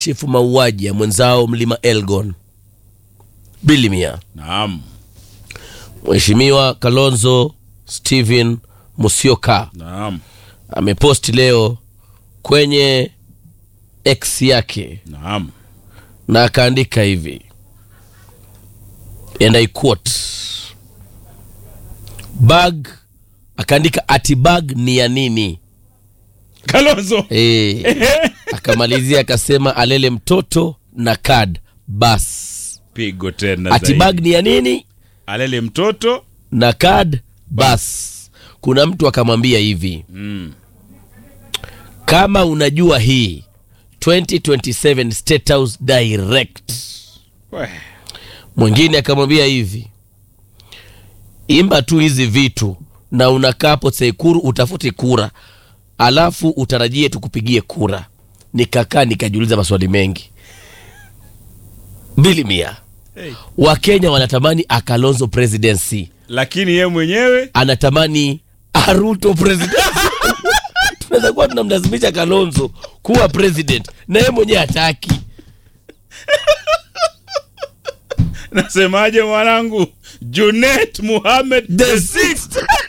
chifu mauaji ya mwenzao mlima Elgon Bilimia. Naam. Mheshimiwa Kalonzo Stephen Musyoka Naam. ameposti leo kwenye X yake Naam. na akaandika hivi and I quote bag akaandika ati bag ni ya nini Kalonzo. e, akamalizia akasema alele mtoto na kad bas Pigo tena ati zaidi. bag ni ya nini Alele mtoto. na kad bas kuna mtu akamwambia hivi Mm. kama unajua hii 2027 State House direct We. mwingine akamwambia hivi imba tu hizi vitu na unakaa hapo Tsekuru utafute kura alafu utarajie tukupigie kura nikakaa nikajiuliza maswali mengi mbili mia Hey. wakenya wanatamani akalonzo presidency Lakini ye mwenyewe anatamani aruto president tunaweza kuwa tunamlazimisha kalonzo kuwa president na yeye mwenyewe hataki nasemaje mwanangu? Junet Muhammad the sixth